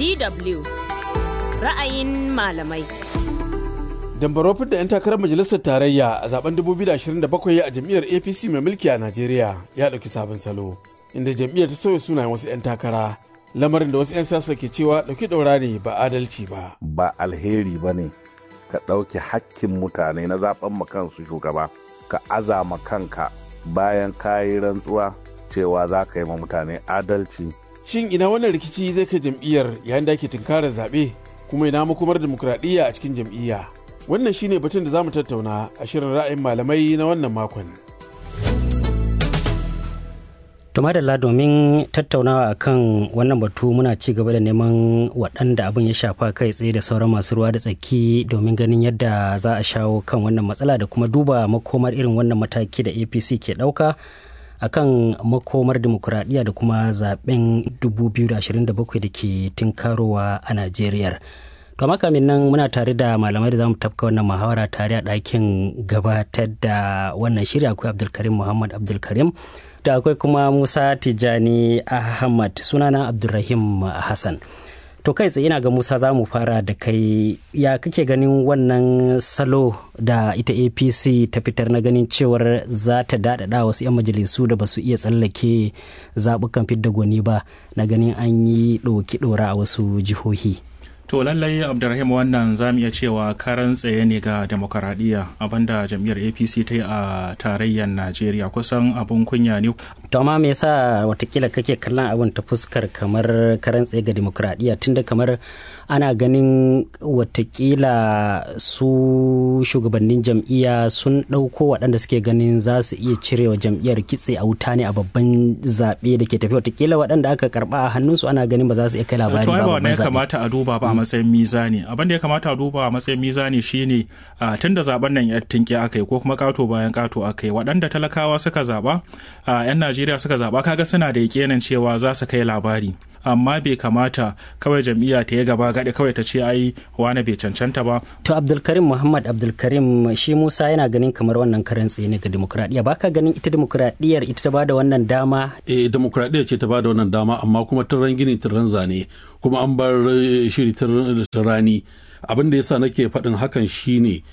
DW ra'ayin malamai. Dambaro da 'yan takarar majalisar tarayya a zaben 2027 a jam'iyyar APC mai mulki a Najeriya ya ɗauki sabon salo, inda jam'iyyar ta sauya sunayen wasu 'yan takara. Lamarin da wasu 'yan siyasa ke cewa ɗauki ɗaura ne ba adalci ba. Ba alheri ba ne ka ɗauki hakkin mutane na zaben kansu shugaba, ka azama kanka bayan kayi rantsuwa cewa za ka yi ma mutane adalci. Shin ina wannan rikici zai kai jam'iyyar yayin da ake tunkarar zaɓe kuma ina makomar dimokuraɗiyya a cikin jam'iyya? Wannan shine batun da za mu tattauna a shirin ra'ayin malamai na wannan makon. Tumadalla domin tattaunawa akan wannan batu muna ci gaba da neman waɗanda abin ya shafa kai tsaye da sauran masu ruwa da tsaki domin ganin yadda za a shawo kan wannan matsala da kuma duba makomar irin wannan mataki da apc ke ɗauka akan makomar dimokuraɗiyya da kuma zaben 2027 da ke tinkarowa a najeriya to kamin nan muna tare da malamai da zamu tafka wannan muhawara tare a ɗakin gabatar da wannan shirya akwai abdulkarim muhammad abdulkarim da akwai kuma musa tijjani ahmad sunana abdulrahim hassan to kai tsaye ina ga musa za mu fara da kai ya kake ganin wannan salo da ita apc ta fitar na ganin cewar za ta daɗaɗa wasu 'yan majalisu da ba su iya tsallake zaɓukan fidda gwani ba na ganin an yi ɗoki ɗora a wasu jihohi To lallai Abdulrahim wannan za mu iya cewa karan tsaye ne ga demokaradiyya abinda jam'iyyar APC ta yi a tarayyar Najeriya kusan abun kunya ne. To amma me yasa watakila kake kallon abin ta fuskar kamar karan tsaye ga demokaradiyya tunda kamar ana ganin watakila su shugabannin jam'iyya sun ɗauko waɗanda suke ganin za su iya cirewa jam'iyyar kitse a wuta ne a babban zaɓe da ke tafi watakila waɗanda aka karɓa a hannunsu ana ganin ba za su iya kai labari ba babban zaɓe. ya kamata a duba ba a matsayin mizani abin da ya kamata a duba a matsayin mizani shine tun da zaben nan ya tinke aka yi ko kuma kato bayan kato aka yi waɗanda talakawa suka zaɓa 'yan najeriya suka zaɓa kaga suna da yakinin cewa za su kai labari amma bai kamata kawai jam'iyya ta yi gaba gaɗi kawai ta ce ai wani bai cancanta ba. To Abdulkarim Muhammad Abdulkarim shi Musa yana ganin kamar wannan karan tsaye ne ga demokuraɗiyya baka ganin ita demokuraɗiyyar ita ta bada wannan dama? Eh demokuraɗiyya ce ta bada wannan dama amma kuma turan gini turan zane kuma an bar shiri rani abin da yasa nake faɗin hakan shine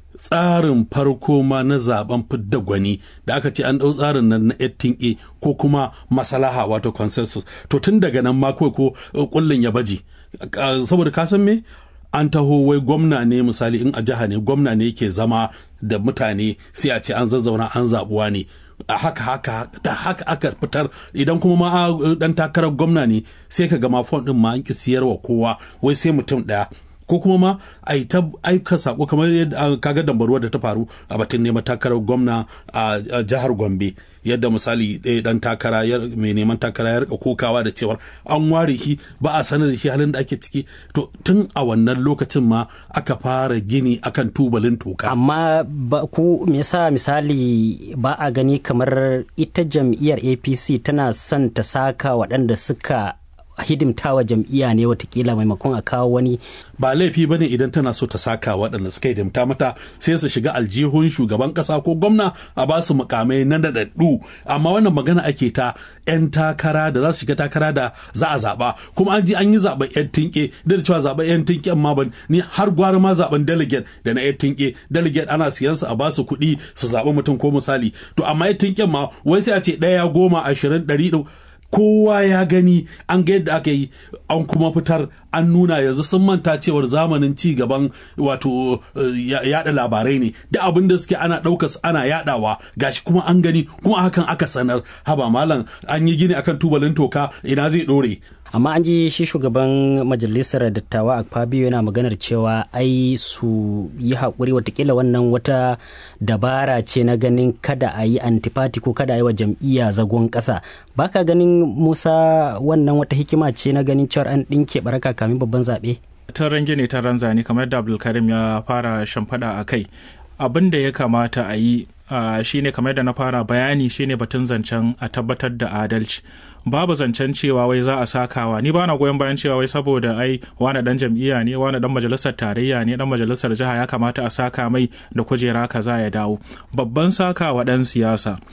tsarin farko ma na zaben fidda gwani da aka ce an ɗau tsarin nan na ettin ko kuma masalaha wato consensus to tun daga nan ma kawai ko kullun ya baje saboda ka san me an taho wai gwamna ne misali in a jiha ne gwamna ne yake zama da mutane sai a ce an zazzauna an zabuwa ne a haka haka da haka aka fitar idan kuma ma dan takarar gwamna ne sai ka gama fon din ma an ki siyarwa kowa wai sai mutum daya ko kuma ma a yi ta aika sako kamar yadda kaga dambaruwa da ta faru a batun neman takarar gwamna a jihar gombe yadda misali ɗaya dan takara mai neman takara ya rika kokawa da cewar an ware shi ba a sanar da shi halin da ake ciki to tun a wannan lokacin ma aka fara gini akan tubalin toka amma ba ku me yasa misali ba a gani kamar ita jam'iyyar apc tana son ta saka waɗanda suka hidimtawa jam'iyya ne watakila maimakon a kawo wani ba laifi bane idan tana so ta saka waɗanda suka hidimta mata sai su shiga aljihun shugaban ƙasa ko gwamna a ba su mukamai na daɗaɗɗu amma wannan magana ake ta 'yan takara da za su shiga takara da za a zaɓa kuma an ji an yi zaɓen 'yan tinke da da cewa zaɓen 'yan tinke ma ban ni har gwara ma zaɓen delegate da na 'yan tinke delegate ana siyan su a ba su kuɗi su zaɓi mutum ko misali to amma 'yan tinken ma wai sai a ce ɗaya goma ashirin ɗari kowa ya gani an ga yadda aka yi an kuma fitar an nuna yanzu sun manta cewar zamanin ci gaban wato yada labarai ne da abin da suke ana ɗaukas ana yadawa gashi kuma an gani kuma hakan aka sanar haba malam an yi gini akan tubalin toka ina zai ɗore amma an ji shi shugaban majalisar dattawa a fabio yana maganar cewa ai su yi haƙuri watakila wannan wata dabara ce na ganin kada a yi antifati ko kada a yi wa jam'iyya zagon ƙasa baka ganin musa wannan wata hikima ce na ganin cewar an ɗinke baraka kamin babban zaɓe ta range ne ta ranzani kamar da abdulkarim ya fara shamfada a kai abin da ya kamata a yi Uh, shine kamar da na fara bayani shine batun zancen a tabbatar da adalci babu zancen cewa wai za a sakawa ni bana goyon bayan cewa wai saboda ai wani dan jam'iyya ne wani dan majalisar tarayya ne dan majalisar jiha ya kamata a saka mai da kujera kaza ya dawo babban sakawa dan siyasa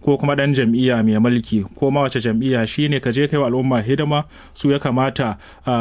ko kuma ɗan jam'iyya mai mulki ko ma wace jam'iyya shine ka je kai wa al'umma hidima su ya kamata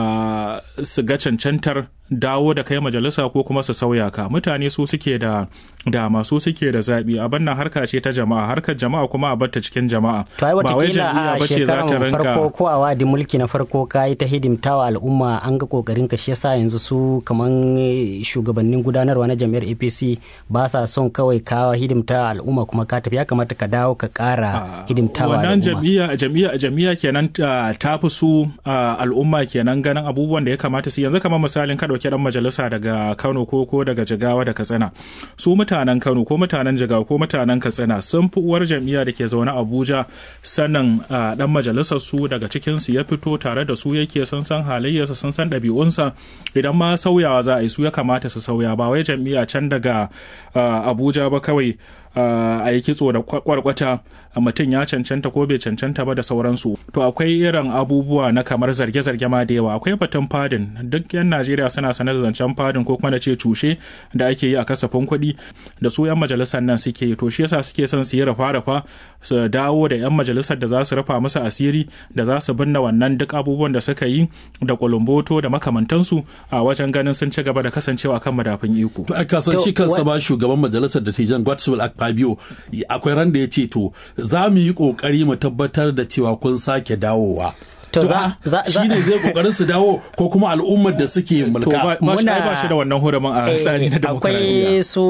su ga cancantar dawo da kai majalisa ko kuma su sauya ka mutane su suke da dama su suke da zaɓi abin nan harka ce ta jama'a harkar jama'a kuma a batta cikin jama'a to ai watakila a shekaran farko ko a wadi mulki na farko ka yi ta hidimtawa al'umma an ga kokarin ka shi yasa yanzu su kaman shugabannin gudanarwa na jami'ar apc ba sa son kawai ka hidimta al'umma kuma ka tafi ya kamata ka dawo ka kara hidimtawa wannan jam'iyya jam'iyya jam'iyya kenan ta fi su al'umma kenan ganin abubuwan da ya kamata su yanzu kamar misalin ka dauki dan majalisa daga Kano ko ko daga Jigawa da Katsina su mutanen Kano ko mutanen Jigawa ko mutanen Katsina sun fi uwar jam'iyya da ke zaune Abuja sanin dan majalisar su daga cikin su ya fito tare da su yake sun san halayyarsa sun san ɗabi'unsa idan ma sauyawa za a yi su ya kamata su sauya ba wai jam'iyya can daga Abuja ba kawai a yi kitso da kwarkwata mutum ya cancanta ko bai cancanta ba da sauransu to akwai irin abubuwa na kamar zarge-zarge ma da yawa akwai batun fadin duk yan najeriya suna sanar da zancen fadin ko kuma da ce cushe da ake yi a kasafin kuɗi da su yan majalisar nan suke yi to shi yasa suke son su yi rafa-rafa su dawo da yan majalisar da za su rufa musu asiri da za su binne wannan duk abubuwan da suka yi da kulumboto da makamantansu a wajen ganin sun ci gaba da kasancewa kan madafin iko. To aka san shi kansa ba shugaban majalisar da Tijan Godswill Akpabio akwai ran da ya ce to za mu yi kokari mu tabbatar da cewa kun sake dawowa. To za za shi ne zai kokarin su dawo ko kuma al'ummar da suke mulka. Muna ba shi da wannan hurumin a tsari na Akwai su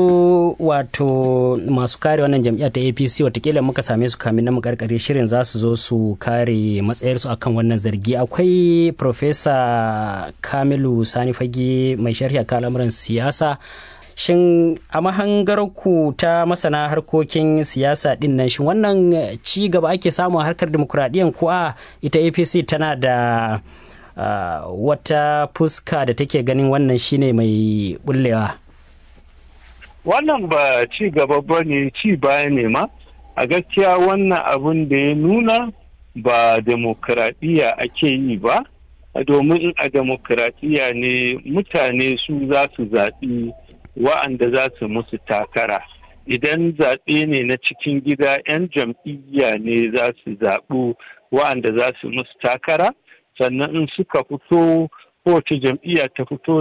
wato masu kare wannan jam'iyyar ta APC watakila muka same su kamin na karkare shirin za su zo su kare matsayarsu akan wannan zargi. Akwai Profesa Kamilu Sani Fage mai sharhi a al'amuran siyasa. shin a mahangarku ta masana harkokin siyasa din nan shin wannan ci gaba ake samu a harkar demokuraɗiyyar ko a ita apc tana da uh, wata fuska da take ganin wannan shine mai bullewa wannan ba ci gaba ba ne ci baya ne ma a gaskiya wannan abin da ya nuna ba demokuraɗiyya ake yi ba domin a demokuraɗiyya ne mutane su za su zaɓi wa'anda za su musu takara idan zaɓe ne na cikin gida 'yan jam'iyya ne za su zaɓu wa'anda za su musu takara sannan in suka fito kowace jam'iyya ta fito